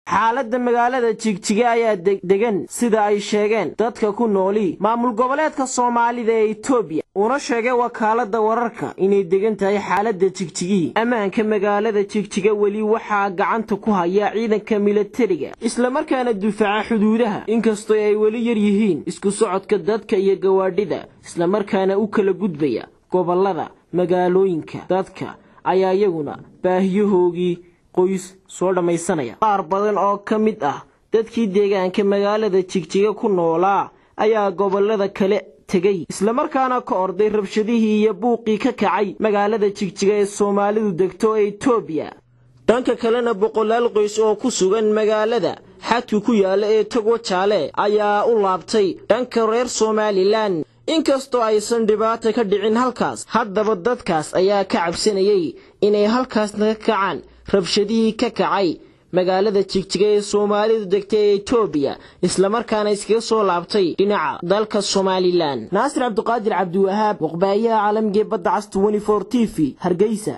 xaaladda magaalada jigjiga ayaa degan sida ay sheegeen dadka ku nooli maamul goboleedka soomaalida ee etoobiya una sheegay wakaaladda wararka inay degan tahay xaaladda jigjigihii ammaanka magaalada jigjiga weli waxaa gacanta ku haya ciidanka milatariga islamarkaana difaaca xuduudaha inkastoo ay weli yar yihiin isku socodka dadka iyo gawaadhida islamarkaana u kala gudbaya gobollada magaalooyinka dadka ayaa iyaguna baahiyahoogii qoys soo dhammaysanaya qaar badan oo ka mid ah dadkii deegaanka magaalada jigjiga ku noolaa ayaa gobollada kale tegey islamarkaana ka orday rabshadihii iyo buuqii ka kacay magaalada jigjiga ee soomaalidu degto ee etoobiya dhanka kalena boqolaal qoys oo ku sugan magaalada xadku ku yaalla ee togo jaale ayaa u laabtay dhanka reer somalilan inkastoo aysan dhibaata ka dhicin halkaas haddaba dadkaas ayaa ka cabsanayay inay halkaasna ka kacaan rabshadihii ka kacay magaalada jigjiga ee soomaalidu degtay ee etoobiya islamarkaana iskaga soo laabtay dhinaca dalka somalilan naasir cabdiqaadir cabdiwahaab waqbaayaha caalamigee badda cas t t v hargeysa